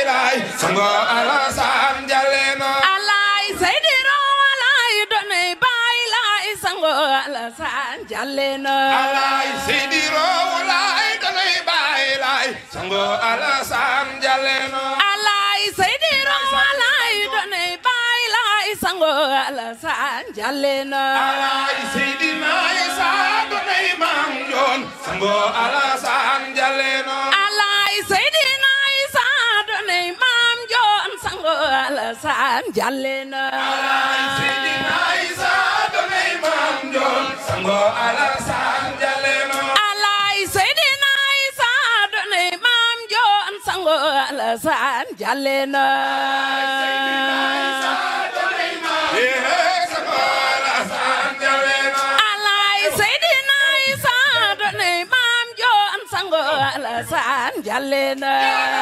laay sango Alassane Jaleno alay seydiro alay donay bay lay sango Alassane Jaleno alay seydiro walay danay baay laay sango Alassane Jaleno alay seydiro alay donay bay lay sango Alassane Jaleno alay seydina Isa danay maam joon sango Alassane Jaleno alay seydina isa donay maam joon sango Alassane Jaleno alay seydina Isa danay maam joon sango Alassane Jaleno alay seydina isa donay maam joon sango Alassane Jaleno eh sango Alassane Jaleno alay seydina isa donay maam joon sango Alassane Jaleno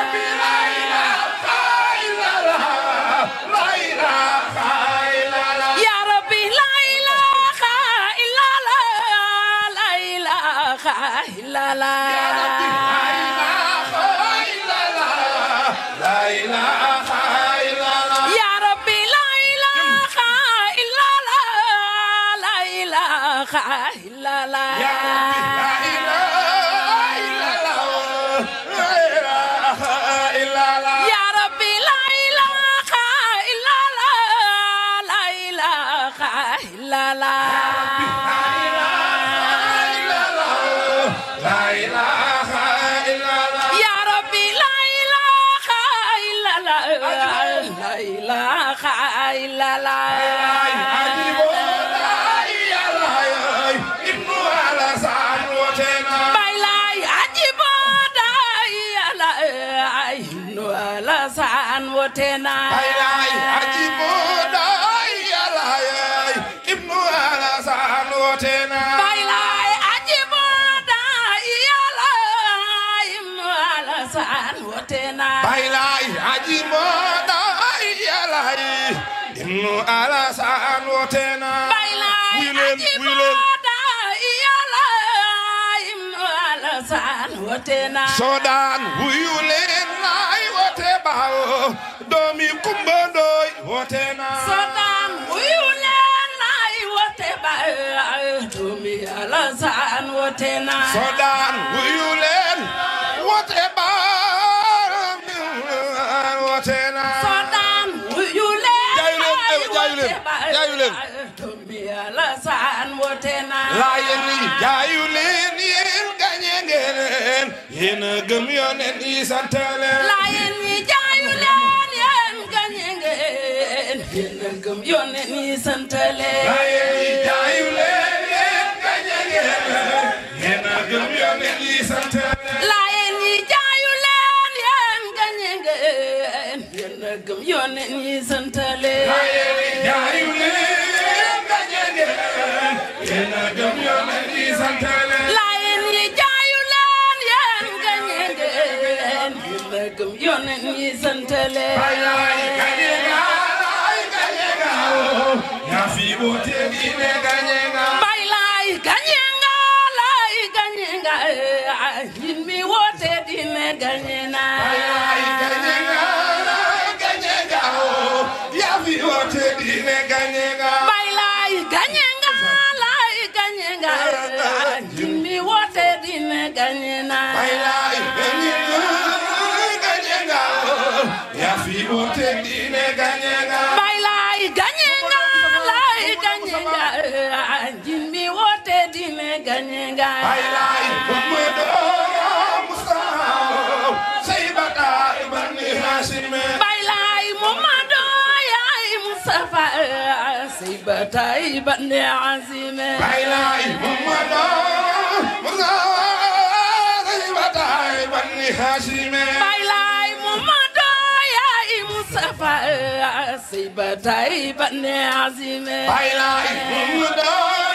ya rabbi la ilaha illallah la ilaha illallah ya rabbi la ilaha illallah la ilaha illallah ya rabbi la ilaha illallah la ilaha illallah ya rabbi la ilaha illallah la ilaha illallah baylay ajibo day ala ay no Alassane wotena baylay ajibo day ala ay no Alassane wotena Bailai aji moda yalai Ibnu Alassane wotena baylay Wuy leen, ajibo wuy leen. day ala ay no Alassane wotena Sodan wuyu leen laay wote baawo doomi Kumba Ndoy wotena sodan wuyu leen lay wote ba doomi Alassane wotena Sodan wuyu leen wote baawo wotena Sodan wuyu leen Jaayu leen, lay eh, jaayu leen, wote ba jaayu leen. doomi Alassane wotena Laayeen yi jaayu leen yéen gañe ngeen yéen a gëm yoneen yi sant leen Laayeen ñi jaayu leen yéen gañe ngeen yéen a gëm yónneen yi sant leen Laayeen yi jaayu leen yéen gañe ngeen yéen a gëm yoneen yi sant leen Laayeen ñi jaayu leen yéen gañe ngeen yéen a gëm yónneen yi sant leen Laayeen yi jaayu leen gañe ngeen yéen a gëm yoneen yi sant leen Laayeen ñi jaayu leen yéen gañe ngeen yéen a gëm yónneen yi sant leen Laay gañe nga laay gañe nga yaa fi woote diine gañe nga Bay laay gañe nga laay gañe nga ñin mi woote dina gañe na Laay gañe nga laay gañe nga yaa fi woote diine gañe nga Bay laay gañe nga laay gañe nga ñin mi woote dina gañe na Bailai gañe nga gañe nga yaa fi woote diine gañe nga Bay laay gañe nga laay gañe nga ñin mi woote dina gañe nga Bailai Muhammadu Mustafa Saybata ibn Hashim Bay laay Muhammadu yaay Mustafa say batay bande azime Bailai Muhammadu Mustafa Saybata ibn Hashim Bay laay Muhammadu yaay Mustafa say batay bande azime Bailai Muhammadu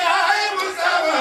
Mustafa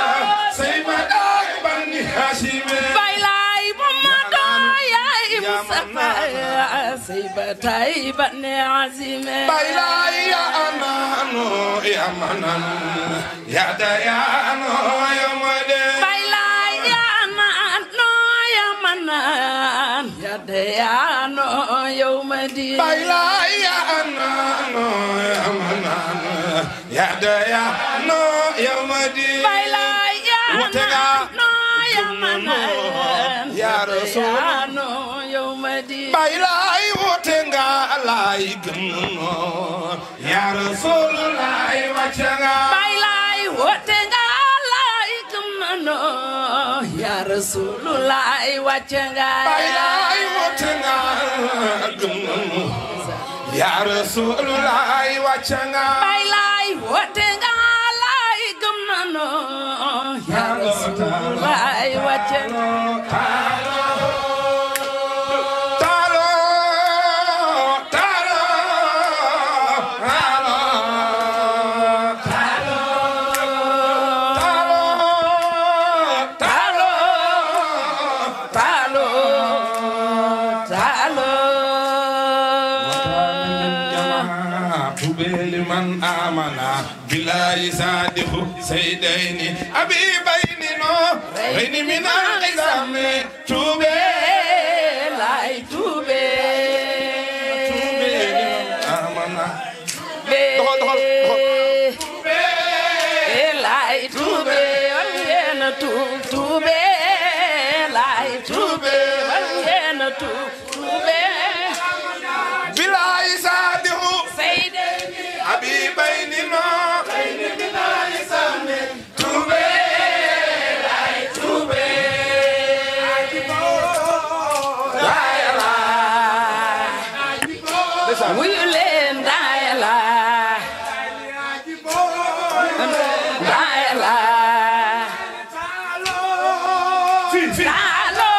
Saybata ibn Hashim Bay laay Muhammadu yaay Mustafa say batay bande azime Bailai ya amano ya manan ya dayano ya mode Bay laay ya naan no ya manan ya dayano yawmadi Baila ya anano ya manano ya daya no ya madi bailay ya Wutega. no yamana Ya Rasul. dayano yawmadi Baila wote nga alai gumno ya Rasulullah wachanga bailay wotenga laikum no ya rasulullah wacanga Baila wote nga gumno ya Rasulullah wachanga bailay wotenga laikum no ya rasulullah wacanga Talo, talo, talo, talo, talo, talo talo تبال من آمن بالله صادق سيدين أبي بين نورين من العظام تبال lay tube آمن doxal doxal. lay tube war ngeen a tuub tube lay tube war ngeen a tuub tube بالله صادق Seyde أبي بين نورين من العظام wuyu leen daaya la daaya la taalo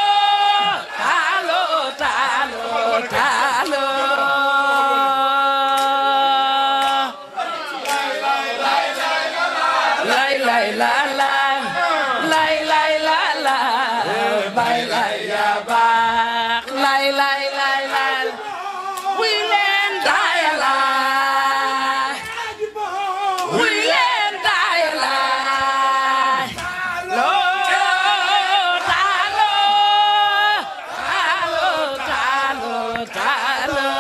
taalo taalo taalo lay lay la la lay lay la la bay lay ya baax lay lay lay lay wuy leen daaya la wuy leen daaya la loo taalo taalo taalo taalo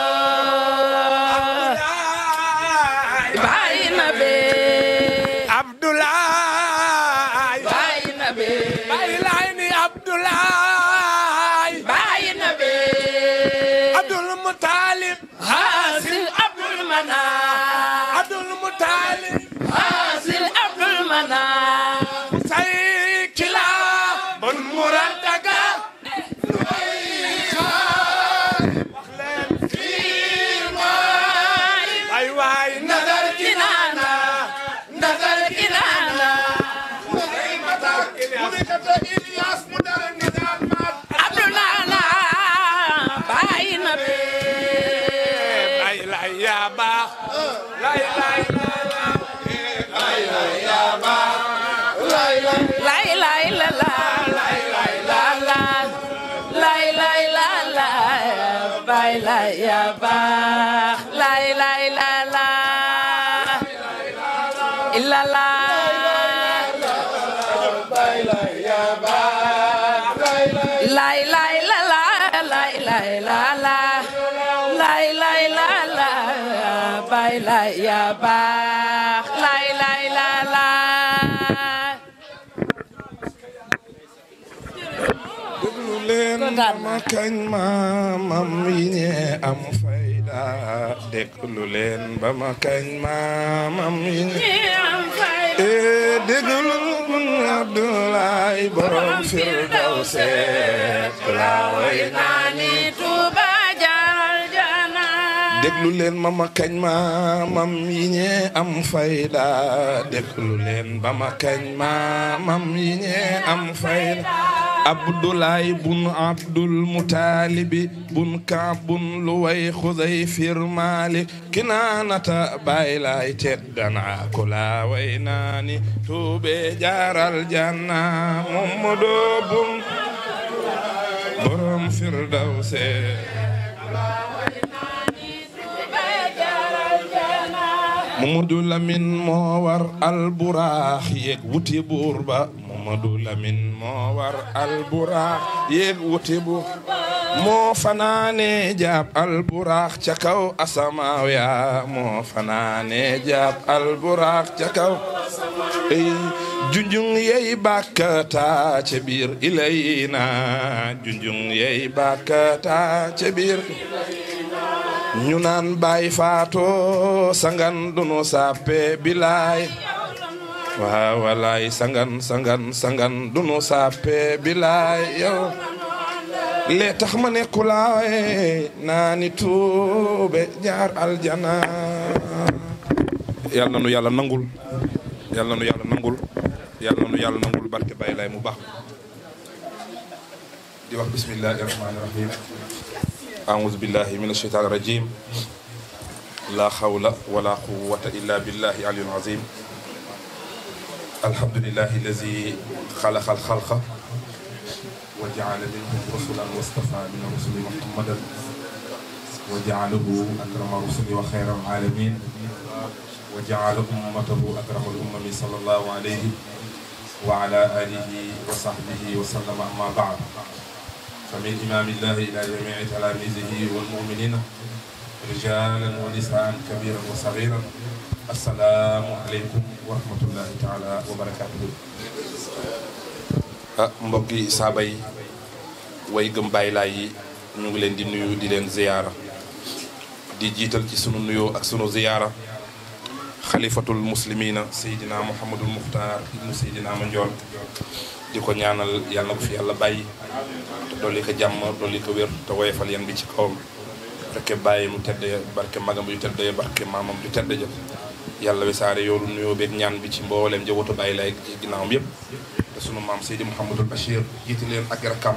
bàyyi na bee Abdoulaye bàyyi na bee Baye laay ni Abdoulaye bàyyi na bee Abdul Mutalib Hasil Abdul Manan Abdul Mutalib Hasil Abdul Manan say kila bon muraddaga ay waay nadar Kinana Ndakal Kinana mudikata Ilyas mu dara nidal mat Abdul Nana bàyyi na bee lay lay ya baax lay lay lay lay la la lay lay la la lay lay la la bay lay ya baax lay lay la la illa la lay lay la la lay lay la la lay lay la la bay lay ya baax lay lay la la déglu leen ma kañ maamam yi ñee am fayda déglu leen ba ma kañ maamam yi ñee ee déglu Abdoulaye borom Firdawse laa way naani Tuuba jaral jana déglu leen ma ma kañ maamam yi ñee am fayda déglu leen ba ma kañ maamam yi ñee am fayda Abdoulaye bun Abdul Mutalibi bun Kaab bun Luway Xuzay fir Malik Kinaanata Baay Laay teddana ko laa way naani tuube jaaral janna Mamadu bun borom Firdawse Mamadou Lamine moo war alburaax yeeg wuti buur ba Mamadou Lamine moo war alburaax yéeg wuti bu moo fanaane jaab alburaax ca kaw asamaaw ya moo fanaane jaab alburaax ca kaw ey junjung yey bàkkata ca biir ilayna junjung yey bàkkata ca biir ñu naan baay faato sangan dunu sappe bilaay waaw walaay sangan sangan sangan dunu sappe bilaay yow lee tax ma ne kulaawe naa ni tuube jaar aljana yàlla na nu yàlla nangul yàlla na nu yàlla nangul yàlla na nu yàlla nangul barke Baay Laay mu baax di wax bismillahi rahmaani rahim أعوذ بالله من الشيطان الرجيم لا حول ولا قوة إلا بالله العلي العظيم الحمد لله الذي خلق الخلق وجعل منهم رسلا واصطفى من الرسل محمدا وجعله أكرم الرسل وخير العالمين وجعل أمته أكرم الأمم صلى الله عليه وعلى آله وصحبه وسلم أما بعد فمن إمام الله إلى جميع تلاميذه والمؤمنين رجالا ونساء كبيرا وصغيرا السلام عليكم ورحمة الله تعالى وبركاته ah mbokk yi saaba yi way gëm bàyyi laay yi ñu ngi leen di nuyu di leen ziyaara di jiital ci sunu nuyoo ak sunu ziyaara xalifatul muslimina Seydina Mouhamadul Muxtaar ibnu Seydina Mandione di ko ñaanal yàlla na ko fi yàlla bàyyi te dolli ko jàmm dolli ko wér te woyefal yan bi ci kawam barke bàyyi mu tedd barke magam yu tedd barke maamam ju tedd ja yàlla wisaare yoolu nuyoo beeg ñaan bi ci mbooleem njabootu bàyyi lay ci ginnaawam yëpp te sunu maam Seydi Mouhamadul Bachir jiite leen ak rakkaam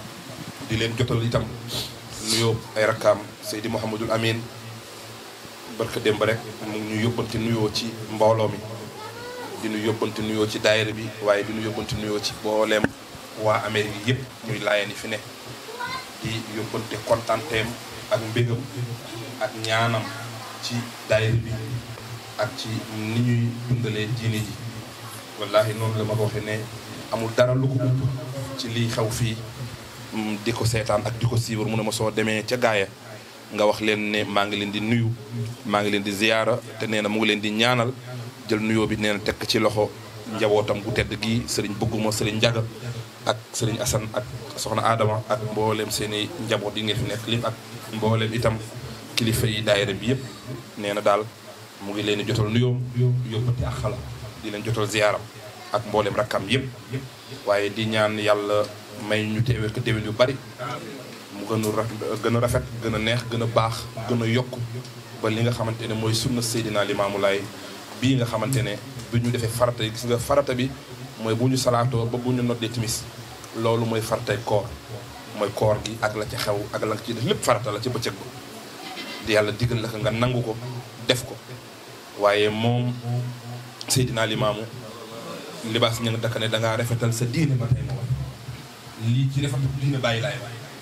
di leen jotal itam nuyoo ay rakkaam Seydi Mouhamadul Amin barke démb rek mu ngi ñu yóbbante nuyoo ci mbooloo mi di ñu yóbbante nuyoo ci daayira bi waaye di ñu yóbbante nuyoo ci mbooleem waa Amérique yëpp ñuy laayeen yi fi ne di yóbbante kontaanteem ak mbégam ak ñaanam ci daayira bi ak ci ni ñuy dundalee diine ji wallahi noonu la ma ko waxee ne amul dara lu ko upp ci liy xew fii di ko seetaan ak di ko siiwar mu ne ma soo demee ca gaaya nga wax leen ne maa ngi leen di nuyu maa ngi leen di ziyaara te nee na mu ngi leen di ñaanal jël nuyoo bi nee na tekk ci loxo njabootam gu tedd gi sëriñ bëgguma sëriñ njaga ak sëriñ asan ak soxna adama ak mbooleem seeni njaboot yi ngeen fi nekk lépp ak mbooleem itam kilifa yi daayira bi yëpp nee na daal mu ngi leen di jotal nuyoo yóbbati ak xala di leen jotal ziyaaram ak mbooleem rakkam yëpp waaye di ñaan yàlla may ñu teewee ko déwén yu bari mu gën a gën a rafet gën a neex gën a baax gën a yokk ba li nga xamante ne mooy sunna Seydina Limaamu Laay bii nga xamante ne bu ñu defee farata yi gis nga farata bi mooy bu ñu salaatoo ba bu ñu noddee timis loolu mooy faratay koor mooy koor gi ak la ca xew ak la nga ciy def lépp farata la ci bëccëg ba di yàlla digal la ko nga nangu ko def ko waaye moom Seydina Limaamu libaas ña nga dakka ne dangaa rafetal sa diine ba tey ma wax lii ci rafetal diine bàyyi laay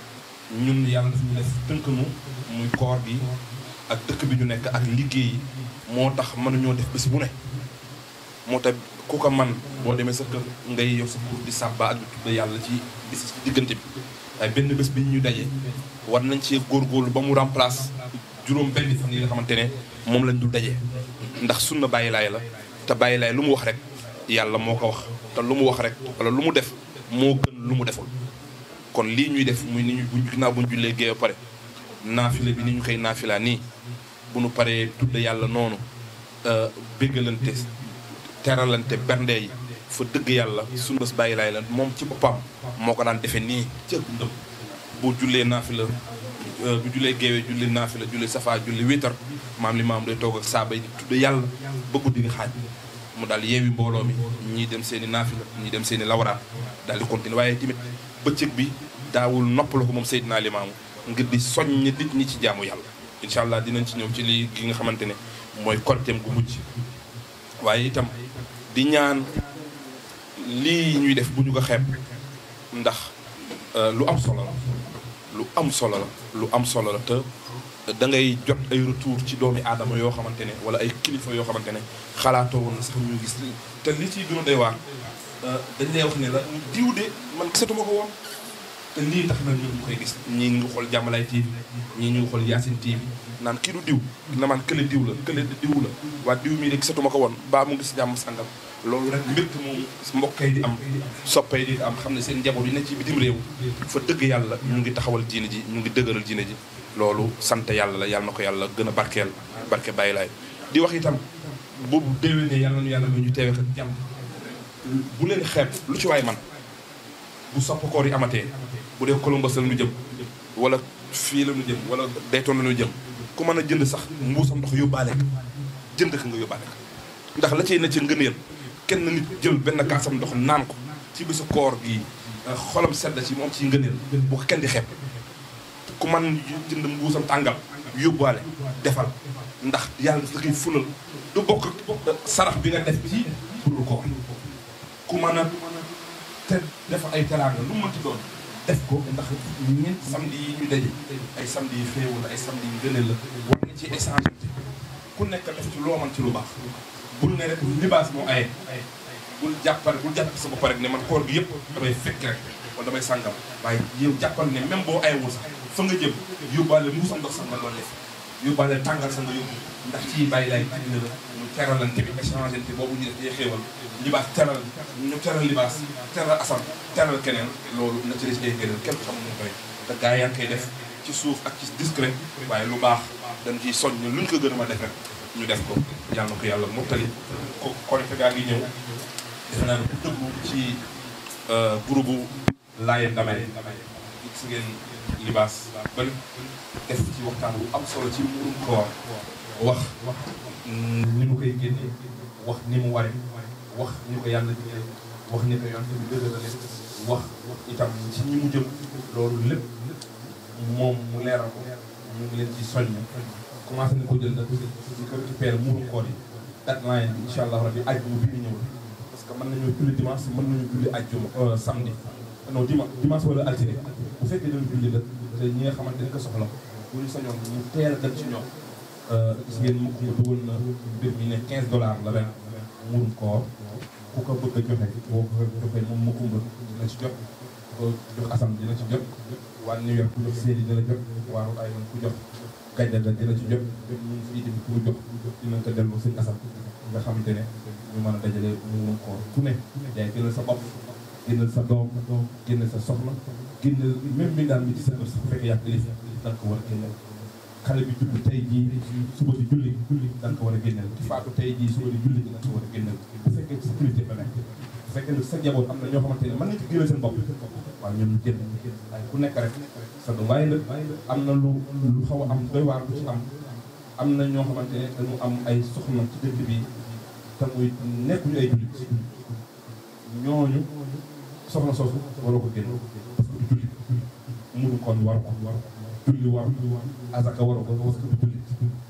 ñun yàlla daf ñu def tënk nu muy koor gi ak dëkk bi ñu nekk ak liggéey moo tax mënuñoo def bés bu ne moo tax ku ko man boo demee sa kër ngay yor sa pour di sàbba ak di tudda yàlla ci bis ci diggante bi waaye benn bés bi ñu daje war nañ cee góorgóorlu ba mu remplace juróom benn fan yi nga xamante ne moom lañ dul daje ndax sunna bàyyi laay la te bàyyi laay lu mu wax rek yàlla moo ko wax te lu mu wax rek wala lu mu def moo gën lu mu deful kon lii ñuy def muy ni ñu buñ ginnaaw buñ jullee géey ba pare naafila bi ni ñu koy naafilaa nii bu nu paree tudde yàlla noonu béggalante teralante bernde yi fa dëgg yàlla sunu bés bàyyi laay la moom ci boppam moo ko daan defee nii ca ndëm bu jullee naafila bu jullee géewee julli naafila julli safa julli wiitar maam li maam day toog ak saaba yi tudde yàlla ba guddi gi xaaj mu daal yeewi mbooloo mi ñii dem seen i naafila ñii dem seen i lawraat daal di continuer waaye tamit bëccëg bi daawul noppalu ko moom Seydina Limaamu ngir di soññ nit ñi ci jaamu yàlla incha allah dinañ ci ñëw ci lii gi nga xamante ne mooy koriteem gu mujj waaye itam di ñaan lii ñuy def bu ñu ko xeeb ndax lu am solo la lu am solo la lu am solo la te da ngay jot ay retour ci doomi aadama yoo xamante ne wala ay kilifa yoo xamante ne xalaatoo woon na sax ñu gis te li ciy gën a doy waar dañ lay wax ne la diw de man gisatuma ko woon te lii tax na ñu ngi koy gis ñii ñu ngi xool Jàmmalaay TV ñii ñu ngi xool Yacine TV naan kii du diw na man kële diw la kële diw la waa diw mii de gisatuma ko woon baa mu ngi si jàmm sàngam loolu rek mbégte moom mbokkay di am soppay di am xam ne seen njaboot yi ne ci bitim réew fa dëgg yàlla ñu ngi taxawal diine ji ñu ngi dëgëral diine ji loolu sant yàlla la yàlla na ko yàlla gën a barkeel barke bàyyi laay di wax itam boobu déwénee yàlla nu yàlla ñu teewee ko jàmm bu leen xeeb lu ci waay man bu sopp koor yi amatee bu dee Columbus la ñu jëm wala fii la ñu jëm wala Dayton la ñu jëm ku mën a jënd sax mbuusam ndox yóbbaale ko jënd ko nga yóbbaale ko ndax la cay na ci ngëneel kenn nit jël benn kaasam ndox naan ko ci bisu koor gi xolam sedd ci moom ci ngëneel bu ko kenn di xeeb ku man jënd mbuusam tàngal yóbbaale defal ndax yàlla da koy fulal du bokk sarax bi nga def ci pour koor ku mën a te def ay teraanga lu mu mënti doon def ko ndax ñeent samedi yi ñu daje ay samedi yi xéewal ay samedi yi gënal la war nga ci échange ku nekk def ci loo man ci lu baax bul ne rek libaas moo aye bul jàppal bul jàpp sa bopp rek ne man koor gi yëpp damay fekk rek wala damay sàngam waaye yow jàppal ne même boo ayewul sax fa nga jëm yóbbaale muusam ndox sax nga doon def yóbbaale tàngal sa nga yóbbu ndax ci bàyyi laay dina la ñu teralante bi échangeante boobu ñu def day xéewal libaas teral ñu teral libaas teral asam teral keneen loolu na ci des ay gënal kenn xamul ñu koy te gaa yaa ngi koy def ci suuf ak ci discret waaye lu baax dañ ciy soññ luñ ko gën a ma def rek ñu def ko yàlla na ko yàlla mottali ko korite gaa ngi ñëw defe naa ne ku dëggu ci groupe bu Laye Ndamay gis ngeen libaas ba def ci waxtaan bu am solo ci mbirum koor wax ni mu koy génne wax ni mu ware wax ni ko yàlla jigéen wax ni ko yoon bi dëgërale wax itam ci ñi mu jëm loolu lépp moom mu leeral ko mu ngi leen ci soññ commencé na ko jël nag di ko récupérer muuru koor yi deadline bi incha allah rabbi ajjuma bii di ñëw parce que mën nañoo julli dimanche mën nañu julli ajjuma samedi non dimanche dimanche wala altine bu fekkee dañu julli la te ñi nga xamante ni ko soxla bu ñu sañoon ñu teel a dem ci ñoom gis ngeen mu ko dugal na mbir mi ne 15 dollars la ren muurum koor ku ko bëgg a joxe boo ko joxee moom mu kumba dina ci jot ko jox asam dina ci jot waa New York ku jox séedi dina jot waa Rhode Island ku jox gàjjal la dina ci jot ñun fii tamit ku jox dinañ ko delloo sëñ asam nga xamante ne ñu mën a dajale muurum koor ku ne yaay gënal sa bopp génnal sa doom génnal sa soxna génnal même mi daal mi ci sa kër sax fekk yàgg lif da nga ko war a génneel xale bi judd tey jii suba di julli julli da nga ko war a génneel ki faatu tey jii suba di julli da nga ko war a génneel bu fekkee sécurité la nekk bu fekkee ne sa njaboot am na ñoo xamante ne mën nañ ci génneel seen bopp waaw ñoom ñu génn waaye ku nekk rek sa doom waaye nag am na lu lu xaw a am doy waar bu ci am am na ñoo xamante ne dañu am ay soxna ci dëkk bi te muy nekkuñu ay jullit ñooñu soxna soosu waroo ko génn parce que du julli muru kon war ko war julli war azaka waru ko parce que du julli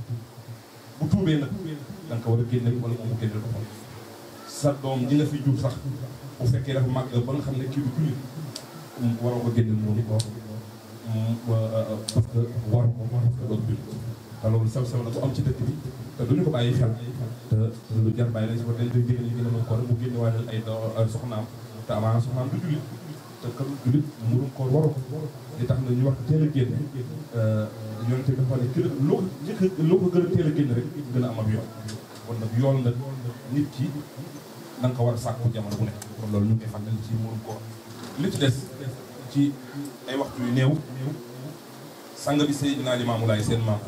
bu tuubee nag da nga ko war a génne wala moom mu génne ko sa doom ji nga fi jur sax bu fekkee dafa màgg ba nga xam ne kii du julli waroo ko génne muuru ko parce que waru ko parce que doo julli te loolu sew sew la bu am ci dëkk bi te duñu ko bàyyi xel te lu jar bàyyi lañ si ko dañ koy jigéen ñi gën a mën ko mu génne waaye ay soxnaam te amaana soxnaam du jullit te kan jullit murum koor waru ko li tax na ñu wax teel a génne yoon te dafa ne kii loo ko njëkk loo ko gën a teel a génne rek gën a am ab yoon kon nag yoon nag nit ki da nga ko war a sàkku jamono bu nekk kon loolu ñu ngi koy fàttali ci murum koor li ci des ci ay waxtu yu néew sang bi Seydina Limaamu Laay seen maam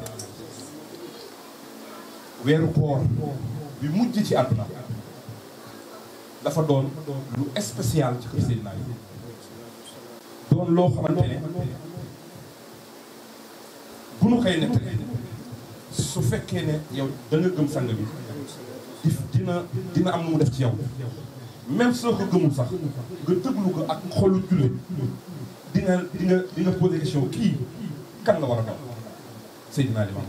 weeru koor bi mujj ci àdduna dafa doon lu spécial ci kër Seydina yi doon loo xamante ne bu nu koy nettali su fekkee ne yow da nga gëm sang bi di dina dina am nu mu def ci yow même soo ko gëmul sax nga déglu ko ak xolu jullit di nga di nga di nga posé question kii kan la war a daw Seydina Limaamu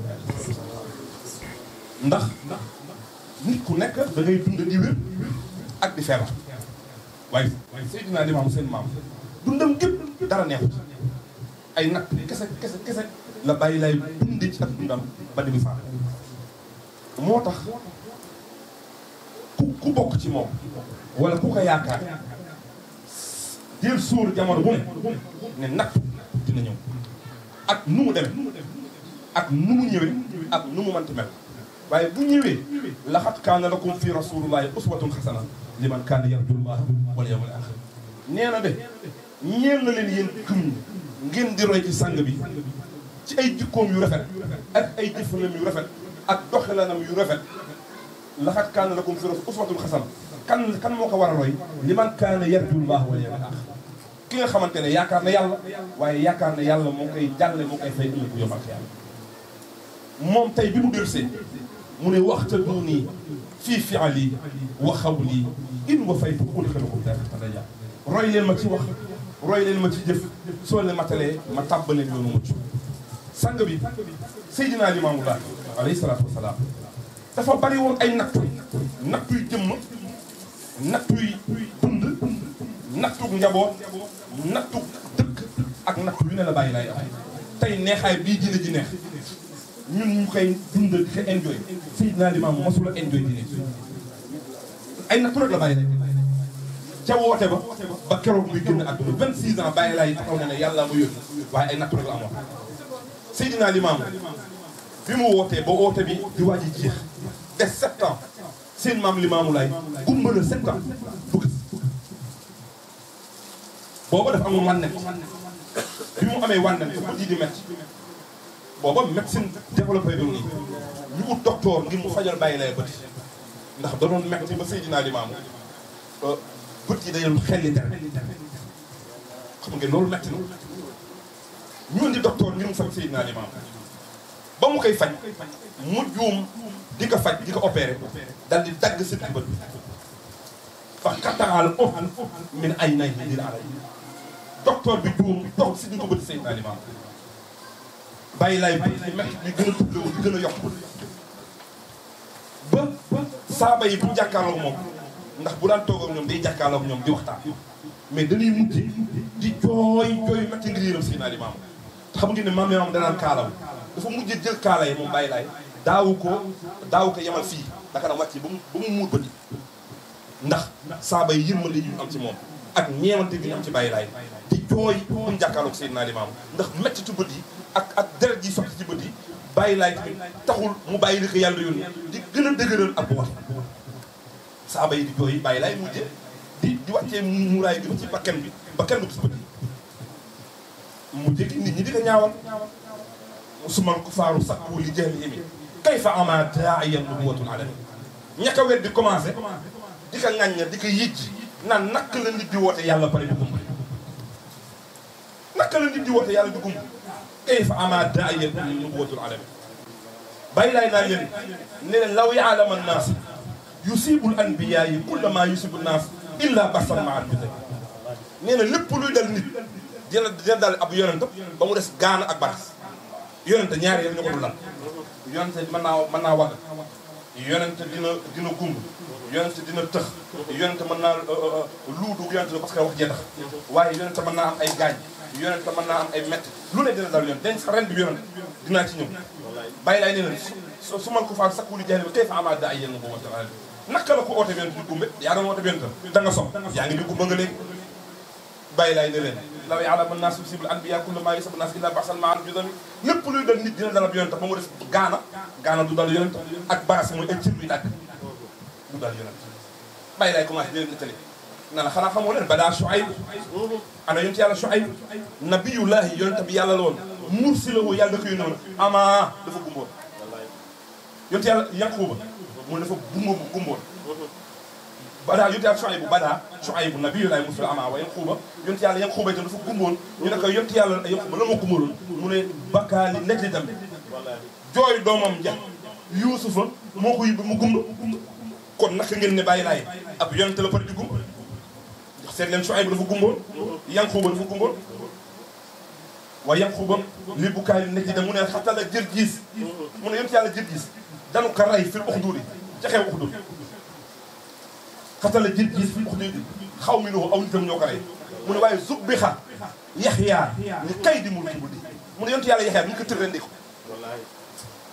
ndax nit ku nekk da ngay dund di wér ak di feebar waaye waaye Seydina Limaamu seen maam dundam gépp dara neexut ay nag kese kese kese la bàyyi lay dundee ci ak dundam ba di mu faat moo tax ku ku bokk ci moom wala ku ko yaakaar jël suur jamono bu ne ne natt dina ñëw ak nu mu demee ak nu mu ñëwee ak nu mu mënti mel waaye bu ñëwee laxat kaana lakum fi rasulillahi uswatun xasana liman kaana yarjullaha wal yawmal axir nee na de ñeel na leen yéen gëm ñi ngeen di roy ci sang bi ci ay jikkoom yu rafet ak ay jëfanam yu rafet ak doxalanam yu rafet laxat kaana lakum fi rasulillahi uswatun xasana kan kan moo ko war a roy liman kaana yarjullaha wal yawmal axir ki nga xamante ne yaakaar na yàlla waaye yaakaar na yàlla moo koy jàlle moo koy fay ëllëg bu yomal yàlla moom tey bi mu delsee mu ne waxta du nii fii fiali wa xawli in wa faytu udxilukum jannatin daraja roy leen ma ci wax roy leen ma ci jëf soo leen matalee ma tàbbaleen yoonu mucc sang bi Seydina Limaamu Laay alayhi salaatu wasalaam dafa bari woon ay nattu nattuy jëmm nattuy dund nattug njaboot nattug dëkk ak nattu yu ne la bàyyi laay am tey neexaay bii dina ji neex ñun ñu koy dund di ko enjoy Seydina Limaamu mosula enjoy dine ay nattu rek la bàyyi lay ca woote ba ba keroog muy génn àdduna 26 ans bàyyi laay taxaw ne ne yàlla ma yónni waaye ay nattu rek la amoon Seydina Limaamu bi mu wootee ba woote bi di waaj a jeex des sept ans seen maam Limaamu Laay gumba na sept ans du gis booba dafa amoon wànnet bi mu amee wànnet fu bët yi di métti booba médecine développé doon nii ñu ut docteur ngir mu fajal bàyyi lay bët ndax da doon métti ba Seydina Limaamu bët yi dañu xelli dara xam ngeen loolu métti na ñu indi docteur ngir mu faj Seydina Limaamu ba mu koy faj mu juum di ko faj di ko opéré dal di dagg si bët bi fa xattaal of min ay nay di la docteur bi juum dox si ñu ko bëti Seydina Limaamu bàyyi laay bët yi métti di gën a tuddoo di gën a yokk ba saaba yi bu ñu jàkkaarloog moom ndax bu daan toog ak ñoom day jàkkaarloog ñoom di waxtaan mais dañuy mujj di jooy jooy métti ngir yërëm Seydina Limaamu te xam ngeen ne maam Limaamu danaan kaalaw dafa mujj jël kaala yi moom bàyyi laay daawu ko daawu ko yemal fii daka na wàcc ba mu ba mu muur bët ndax saaba yi yërmande yi ñu am ci moom ak ñeewante bi ñu am ci bàyyi laay di jooy bu ñu jàkkaarloog Seydina Limaamu ndax méttitu bët yi ak ak deret yi sotti ci bët yi bàyyi laay tamit taxul mu bàyyi li ko yàlla yónni di gën a dëgëral ak wax saaba yi di jooy bàyyi laay mujje di di wàccee muuraay bi ba ci bakkan bi bakkan bi ci bët yi mu jéggi nit ñi di ko ñaawal sumal kufaaru sakku li jahlihim kayfa ama daa'iyan nubuwwatul alami ñaka wet di commencé di ko ŋàñña di ko yëjj naan naka la nit di woote yàlla pare di gumba naka la nit di woote yàlla di gumba kayfa ama daa'iyan nubuwwatul alami bàyyi laay naan leen ne leen law ya'lama an-naas yusibul anbiyaa yi kulla maa yusibu naas illa basan ma al biday nee na lépp luy dal nit dina dina dal ab yonent ba mu des gaana ak baras yonent ñaari yëpp ñu ko dul dal yonent mën naa mën naa wagg yonent dina dina gumb yonent dina tëx yonent mën naa luudu yonent parce que wax jee tax waaye yonent mën naa am ay gaañ yonent mën naa am ay métti lu ne dina dal yonent dañ sax ren bi yonent dinaa ci ñëw bàyyi laay nee na su su man ko faa sakku li jaay ba kay fa amaat daa ay yenn boobu wante naka la ko oote yonent di gumbe yaa doon oote yonent da nga sob yaa ngi di gumba nga léegi bàyyi laay ne leen law ya'lamu an-naasu yusibul anbiyaa kullu maa yusibu naas illaa ba'san maa al-judami lépp luy dal nit dina dal ab yonent ba mu des gaana gaana du dal yonent ak baras mooy ay cër yu dagg du dal yonent bàyyi laay commencé di leen nettali na la xanaa xamoo leen badaa Shuayb ana yonent yàlla Shuayb nabiyullahi yonent bi yàlla la woon mursilahu yàlla da ko yónni woon ama dafa gumboon yonent yàlla Yaquuba mu dafa gumbo gumboon badaa yonent yàlla Shuayb bu badaa Shuayb nabiyullahi mursilahu ama wa Yaquuba yonent yàlla Yaquuba itam dafa gumboon ñu ne ko yonent yàlla Yaquuba la ma gumbaloon mu ne bakkaali nekk li tam jooy doomam ja Yuusufa moo ko yóbbu mu gumba kon naka ngeen ne bàyyi laay ab yonent la pare di gumba seet leen Shuayb dafa gumboon Yaquuba dafa gumboon waaye Yaquuba li bu kaay nekk da mu ne xatal a jër giis mu ne yonent yàlla jër giis danu ko rey fil uxduudi ca xew uxduud xatal a jër giis fil uxduudi xaw mi noo aw nitam ñoo ko rey mu ne waaye zub bi xa yaxyaa ni kay di mul ki bu di mu ne yonent yàlla yaxyaa bu ñu ko tër rendi ko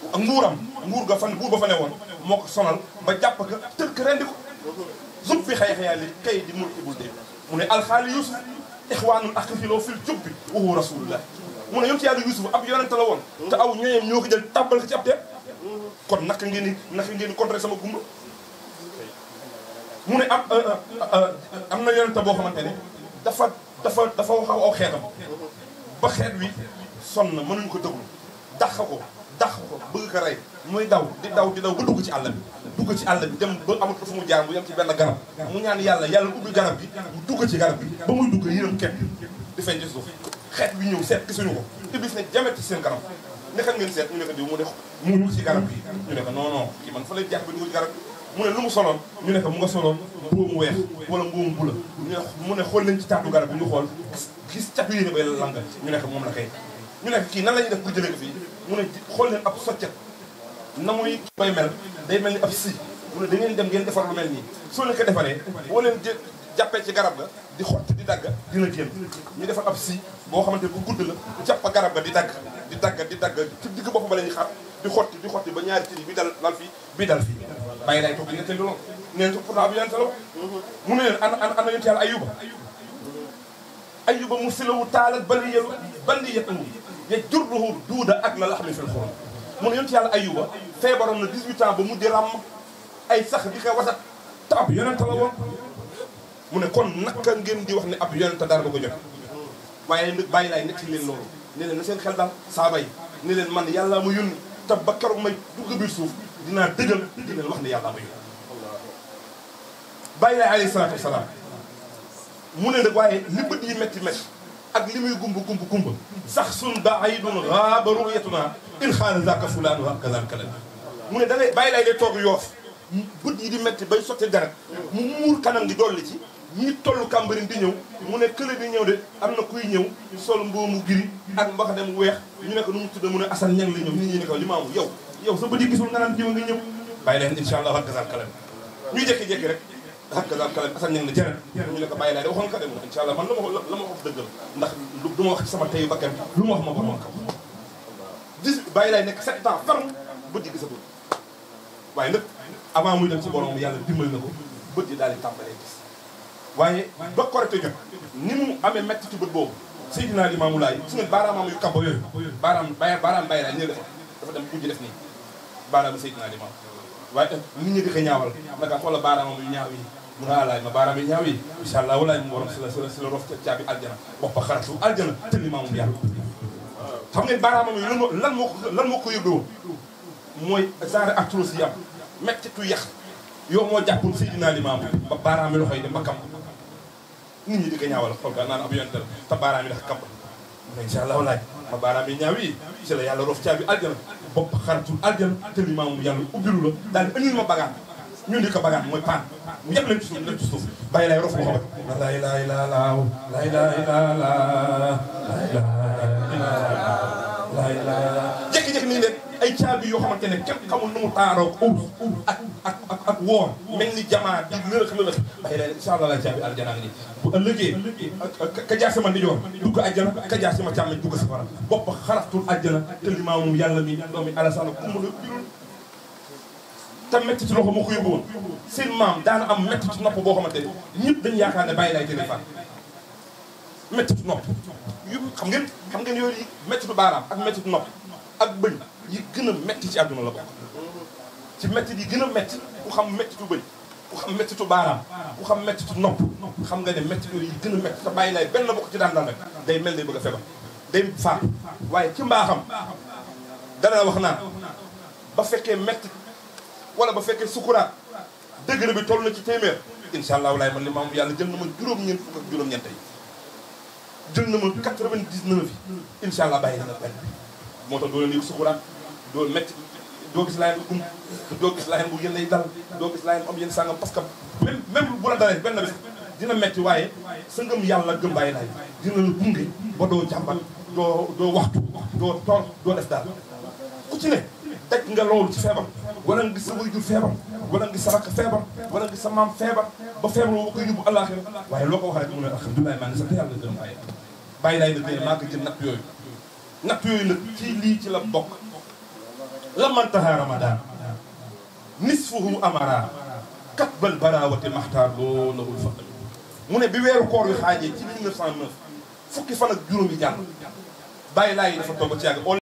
ak nguuram nguur ga fan nguur ba fa ne woon moo ko sonal ba jàpp ka tënk rendi ko zub fi xëy xëyaa li kay di mulki bul dee mu ne alxaali yusuf ixwaanul aqfiloo fil jubbi wa huwa rasulullah mu ne yonent yàlla yusuf ab yonente la woon te aw ñooñam ñoo ko jël tàbbal ko ci ab teeb kon naka ngeen di naka ngeen di contrer sama gumba mu ne am am na yonente boo xamante ne dafa dafa dafa wax aw xeetam ba xeet wi sonn na mënuñ ko déglu dàq ko dàq ko bëgg ko rey muy daw di daw di daw ba dugg ci àll bi dugg ci àll bi dem ba amul fu mu jaar mu yem ci benn garab mu ñaan yàlla yàlla ubbi garab bi mu dugg ci garab bi ba muy dugg yërëm kenn di feeñ ci suuf xeet bi ñëw seet gisuñu ko iblis ne jamet ci seen kanam ne xam ngeen seet ñu ne ko diw mu ne mu dugg ci garab bi ñu ne ko non non kii man fa lay jaar ba dugg ci garab bi mu ne lu mu soloon ñu ne ko mu nga soloon mbuum weex wala mbuum bula ñu ne mu ne xool leen ci taatu garab bi ñu xool gis catu yéene bay langa ñu ne ko moom la kay ñu ne ko kii nan la ñuy def pour jëlee ko fii mu ne xool leen ab soccet na muy bay mel day mel ni ab si mu ne da ngeen dem ngeen defar lu mel nii soo leen ko defaree boo leen jë jàppee ci garab ga di xotti di dagg dina génn ñu defar ab si boo xamante bu gudd la jàpp garab ga di dagg di dagg di dagg ci digg bopp ba la ñuy xar di xotti di xotti ba ñaari tiri bi dal lal fii bii dal fii bàyyi lay toog di nettali loolu neen pourtant bi yonente la mu ne leen ana ana ana yonent yàlla ayuba ayuba mu silawu taalat baliyelu baliyatahu ya jurruhu duuda ak la laxmi fil xurum mu ne yonent yàlla ayuba feebaroon na 18 ans ba mu di ràmm ay sax di ko wasat te ab yonente la woon mu ne kon naka ngeen di wax ne ab yonente dara du ko jot waaye nag bàyyi laay netti leen loolu ne leen na seen xel daal saaba yi ne leen man yàlla ma yónni te ba keroog may dugg biir suuf dinaa dëggal di leen wax ne yàlla ma yónni bàyyi laay alayhi salaatu wasalaam mu ne nag waaye li bët yi métti métti ak li muy gumb gumb gumb sax sun baidun raaba ru'yatuna in xaala zaka fulaanu wa kazalika la mu ne da ngay bàyyi laay day toog yoof bët yi di métti bay sotti deret mu muur kanam gi dolli ci ñi tollu kàmbarin di ñëw mu ne kële di ñëw de am na kuy ñëw sol mboomu giri ak mbaxane mu weex ñu ne ko nu mu tudda mu ne asan ñang la ñëw nit ñi ne ko li maamu yow yow sa bët yi gisul nga naan jiw nga ñëw bàyyi leen incha allah wa kazalika la ñuy jékki-jékki rek hakkaza kalam asan ñang ne jërë ñu ne ko bàyyi laay de waxoon ka de mu ne incha allah man la ma la ma wax dëggal ndax du ma wax ci sama teyu bakkan lu ma wax ma borom kam dix bàyyi laay nekk sept ans ferme bët yi gisatul waaye nag avant muy dem ci borom yàlla dimbali na ko bët yi daal di tàmbalee gis waaye ba korite jot ni mu amee métti ci bët boobu Seydina Limaamu Laay su ngeen baaraamam yu kaba yooyu baaraam bay baaraam bàyyi laay ñu dafa dafa dem mujj def nii baaraamu Seydina Limaam waaye nit ñi di ko ñaawal naka xoola baaraamam yu ñaaw yi mu ne alaay ma baaraam yi ñaaw yi incha allah walaay mu borom si la si la si la rof caabi aljana wax ba xaratu aljana te limaamum yàlla xam ngeen baaraamam yi lan moo lan moo ko lan moo ko yóbbee woon mooy genre arthrose yi am mettitu yax yow moo jàppoon Seydina Limaamu ba baaraam yi loxo yi dem ba kam nit ñi di ko ñaawal xool ka naan ab yonte la te baaraam yi dafa kam mu ne incha allah walaay ma baaraam yi ñaaw yi si la yàlla rof caabi aljana bopp xaratul aljana te limaamum yàlla ubbilu la daal di indil ma bagaan ñun di ko bagaan mooy paan mu yëpp leen ci suuf leen ci suuf bàyyi lay rof loxo ba la ilaha illa allah la ilaha illa allah la ilaha illa allah la ilaha jékki-jékki nii leen ay caabi yoo xamante ne kenn xamul nu mu taaroo uus ak ak ak ak woor mel ni jamaa di lëlëx lëlëx bàyyi lay incha allah la caabi aljana ngi nii bu ëllëgee ka jaar sama ndijoor dugg aljana ka jaar sama càmmeñ dugg safara bopp xaraftul aljana te limaamu yàlla mi doomi alasana ku mu la birul te métti ci loxo moo ko yóbbu woon seen maam daana am métti ci nopp boo xamante ne ñëpp dañu yaakaar ne bàyyi lay tene fan métti ci nopp yu xam ngeen xam ngeen yooyu métti ci baaraam ak métti ci nopp ak bëñ yi gën a métti ci àdduna la bokk ci métti yi gën a métti ku xam métti ci bëñ ku xam métti ci baaraam ku xam métti ci nopp xam nga ne métti yooyu yi gën a métti te bàyyi lay benn bokk ci daan daan rek day mel day bëgg a feebar day faatu waaye ci mbaaxam dana wax naan ba fekkee métti wala ba fekkee sukuraat degré bi toll na ci téeméer incha allah walaay man li maam yàlla jël na ma juróom-ñeent fukk ak juróom-ñeent yi jël na ma 99 yi incha allah bàyyi na nga benn moo tax doo leen yëg sukuraat doo métti doo gis laayeen bu um doo gis laayeen bu yéen lay dal doo gis laayeen bu am yéen sàngam parce que même même bu la dalee benn bis dina métti waaye sa ngëm yàlla gëm bàyyi laay dina la gunge ba doo jàmbat doo doo waxtu doo toor doo def daal ku ci ne teg nga loolu ci feebar wala nga gis sa waajur feebar wala nga gis sa rakk feebar wala nga gis sa maam feebar ba feebar boo koy yóbbu àllaaxira waaye loo ko wax rek mu ne alhamdulilah maa ngi sant yàlla gërëm bàyyi bàyyi laay nag nee maa ko jël natt yooyu natt yooyu nag ci lii ci la bokk lamantaha ramadan nisfuhu amara katbal barawati maxtaar loo lahul fadl mu ne bi weeru koor yu xaajee ci 1909 fukki fan ak juróomi jàll bàyyi laa yi dafa toog ci yàgg